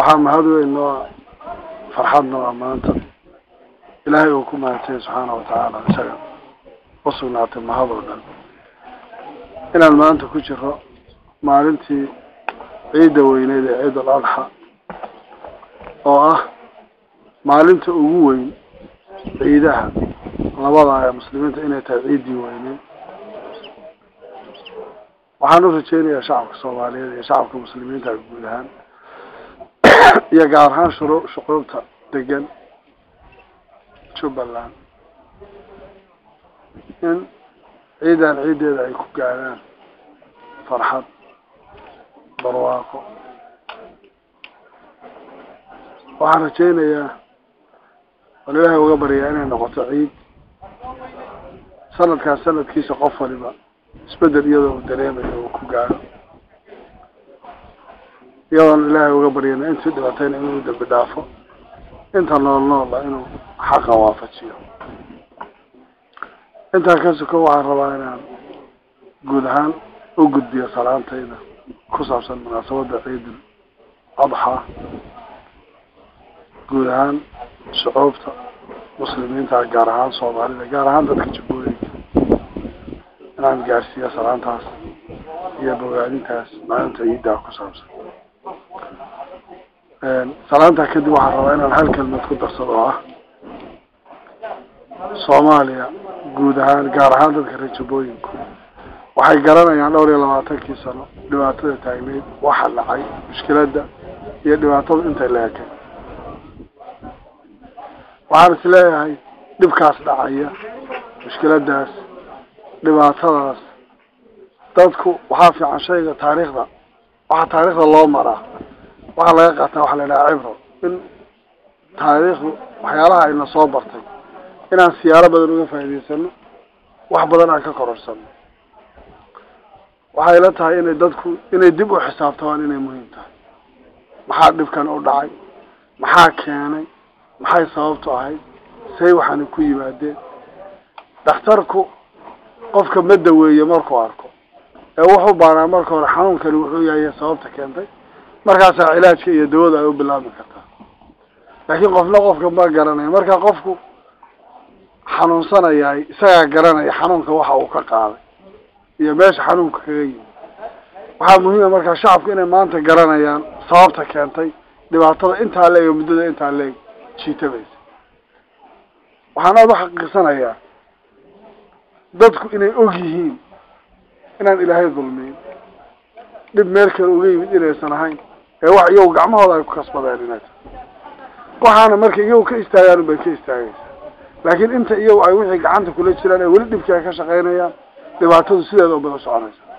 waxaa mahad weyn noo farxadna waa maanta ilaahay uu ku mahadsanya subxaana watacaala isaga usugnaatay mahad oo dhan inaan maanta ku jiro maalintii ciidda weyneyd ee ciid al adxa oo ah maalinta ugu weyn ciidaha labada ee muslimiinta inay tahay ciiddii weyneyd waxaan u rajeynayaa shacabka soomaaliyeed iyo shacabka muslimiinta guud ahaan iyo gaar ahaan shuru shucuubta degan jubbaland in ciidan ciiddeeda ay ku gaadhaan farxad barwaaqo waxaan rajeynayaa wal ilaahay uga baryaa inay noqoto ciid sanadkaas sanadkiisa qof waliba isbedel iyadoo uu dareemayo uu ku gaadho iyadoona ilaahay uga baryana intii dhibatayna inuu dambi dhaafo inta nool noola inuu xaqa waafajiyo intaa ka suko waxaan rabaa inaan guud ahaan u gudbiyo salaantayda ku saabsan munaasabadda ciidul adxa guud ahaan shucuubta muslimiinta gaar ahaan soomaalida gaar ahaan dadka jubbooyinka inaan gaarsiiyo salaantaas iyo bogaadintaas maalinta ciiddaa ku saabsan salaantaa kadib waxaan rabaa inaan hal kelmad ku darsado oo ah soomaaliya guud ahaan gaar ahaan dadka reer jubbooyinku waxay garanayaan dhowr iyo labaatankii sano dhibaatada taagneyd waxa dhacay mushkiladda iyo dhibaatada intay la ekay waxaan is leeyahay dhibkaas dhacaya mushkiladaas dhibaatadaas dadku waxaa fiican shayga taariikhda waxaa taariikhda loo maraa waxaa laga qaataa waxaa la idhaha cibro in taariikhdu waxyaalaha ayna soo bartay inaan siyaaro badan uga faa'idaysano wax badan aan ka kororsano waxay la tahay inay dadku inay dib u xisaabtamaan inay muhiim tahay maxaa dhibkan u dhacay maxaa keenay maxay sababtu ahayd say waxaana ku yimaadeen dhakhtarku qofka ma daweeye markuu arko ee wuxuu baanaa marka hore xanuunkani wuxuu yahay sababta keentay markaasaa cilaajka iyo dawada ay u bilaabmi kartaa laakiin qofna qofka ma garanaya marka qofku xanuunsanayaay isagaa garanaya xanuunka waxa uu ka qaaday iyo meesha xanuunka kaga yimi waxaa muhiima markaa shacabku inay maanta garanayaan sababta keentay dhibaatada intaa leeg o muddada intaa leeg jiitabaysa waxaan aada u xaqiiqsanayaa dadku inay og yihiin inaan ilaahay dulmiyin dhib meel kale uga yimid inaysan ahayn ee wax iyagu gacmahooda ay ku kasbadeen inay tahay waxaana marka iyagu ka istaagaan unbay ka istaagaysaa laakiin inta iyagu ay wixii gacanta kula jiraan ee weli dhibkii ay ka shaqaynayaan dhibaatadu sideeda ubada soconaysa